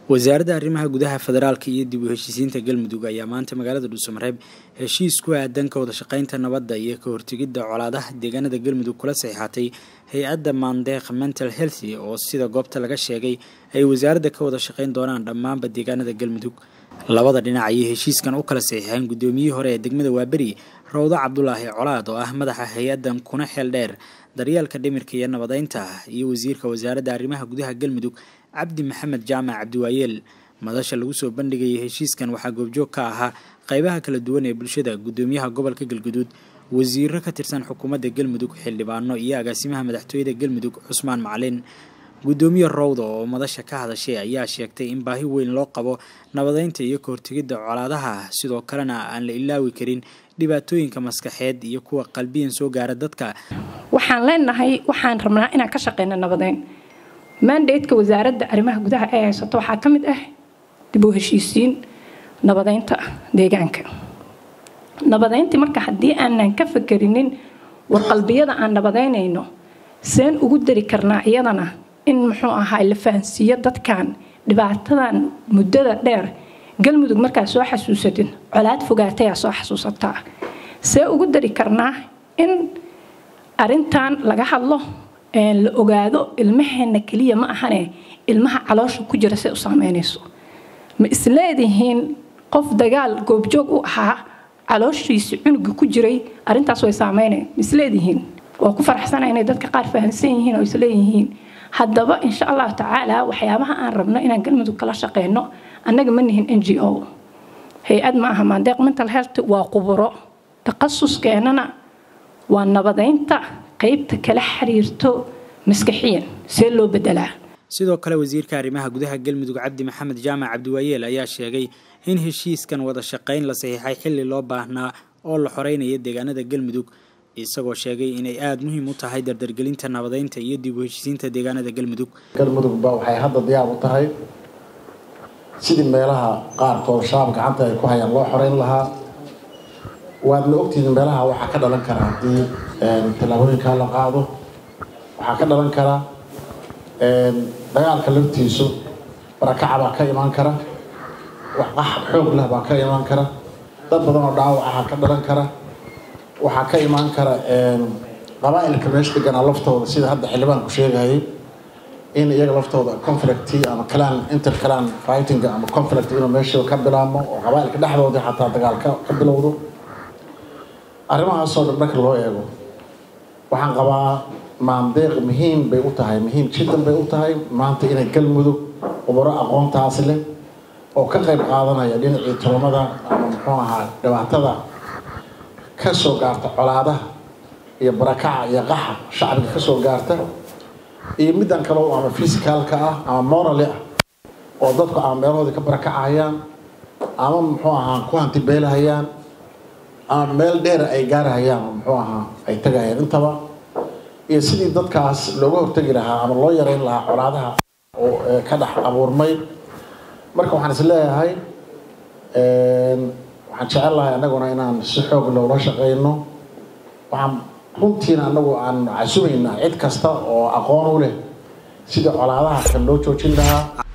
wasaaradda arrimaha gudaha federaalka iyo dib u heshiisiinta galmudug ayaa maanta magaalada dhuusamareeb heshiis ku aadan ka wada shaqeynta nabadda iyo ka hortegidda colaadaha deegaanada galmudug kula saxiixatay hay-adda maandeeq mental healthy oo sida goobta laga sheegay ay wasaaradda ka wada shaqeyn doonaan dhammaanba deegaanada galmudug labada dhinac ayay heshiiskan u kala saxiixeen guddoomiyihii hore ee degmada waaberi rawdo cabdulaahi colaad oo ah madaxa hay-addan kuna xeel dheer daryeelka dhimirka iyo nabadeynta iyo wasiirka wasaaradda arrimaha gudaha galmudug cabdi maxamed jaamac cabdiwaayeel madasha lagu soo bandhigayay heshiiskan waxaa goobjoog ka ahaa qeybaha kala duwan ee bulshada guddoomiyaha gobolka galguduud wasiiro ka tirsan xukuumadda galmudug xildhibaano iyo agaasimaha madaxtooyada galmudug cusmaan macalin guddoomiye rowda oo madasha ka hadashay ayaa sheegtay in baahi weyn loo qabo nabadeynta iyo ka hortegidda colaadaha sidoo kalena aan la ilaawi karin dhibaatooyinka maskaxeed iyo kuwa qalbiyan soo gaara dadka waxaan leenahay waxaan rabnaa inaan ka shaqeyno nabadeyn mandateka wasaaradda arrimaha gudaha ee haysato waxaa ka mid ah dib u heshiisiin nabadeynta deegaanka nabadeyntii marka haddii aanan ka fakerinin war qalbiyada aan nabadeynayno seen ugu dari karnaa iyadana in muxuu ahaa la fahansiiyo dadkan dhibaatadan muddada dheer galmudug markaa soo xasuusatin colaad fogaatayaa soo xasuusataa see ugu dari karnaa in arintan laga hadlo la ogaado ilmaheena keliya ma ahane ilmaha caloosha ku jira say u saameynayso ma isleedihiin qof dagaal goobjoog u ahaa calooshiisi cunuga ku jiray arintaas way saameynay ma isleedihiin waa ku faraxsana inay dadka qaar fahamsan yihiin oo isleeyihiin haddaba insha allahu tacaala waxyaabaha aan rabno inaan galmudug kala shaqeyno annaga ma nihin n g o hay-ad ma aha maandeeq mental health waa quburo takasuskeenana waa nabadeynta qaybta kala xiriirto maskaxiyan see loo bedelaa sidoo kale wasiirka arrimaha gudaha galmudug cabdi maxamed jaamac cabdiwaayeel ayaa sheegay in heshiiskan wada shaqeyn la saxiixay xilli loo baahnaa oo la xoreynaya deegaanada galmudug isagoo sheegay inay aada muhiim u tahay dardargelinta nabadeynta iyo dib u heshiisiinta deegaanada galmudug galmudugba waxay hadda diyaar u tahay sidii meelaha qaarkood shabaab gacanta ay ku hayaan loo xoreyn lahaa waadna ogtihiin meelaha waxaa ka dhalan kara haddii tallaabooyinkaa la qaado waxaa ka dhalan kara dagaalka laftiisu barakaca baa ka imaan kara wax qax xoog leh baa ka imaan kara dad badan oo dhaawacaha ka dhalan kara waxaa ka imaan kara qabaa'ilka meesha deganaa laftooda sida hadda xildhibaanku sheegayay in iyaga laftooda conflict ama clan inter clan fighting ama conflict inuu meesha ka bilaabmo oo qabaa'ilka dhexdooda xataa dagaalka ka bilowdo arrimahaasoo dhan marka loo eego waxaan qabaa maandeeq muhiim bay u tahay muhiim jiddan bay u tahay maanta inay galmudug ubaro aqoontaas leh oo ka qayb qaadanaya dhinacii tolomada ama muxuu ahaa dhibaatada ka soo gaarta colaadaha iyo barakaca iyo qaxa shacbiga ka soo gaarta iyo middan kale ama physicalka ah ama morally ah oo dadku ama meelahoodii ka barakacahayaan ama muxuu ahaa ku hantibeelahayaan ama meel dheer ay gaarahayaan oo muxuu ahaa ay tagayaan intaba iyo sidii dadkaas looga hortegi lahaa ama loo yareyn lahaa colaadaha oo ka dhex abuurmay marka waxaan is leeyahay waxaan jecel lahay annaguna inaan si xoog loola shaqeyno waxaan runtiina annagu aan casumaynaa cid kasta oo aqoon u leh sidii colaadaha kan loo joojin lahaa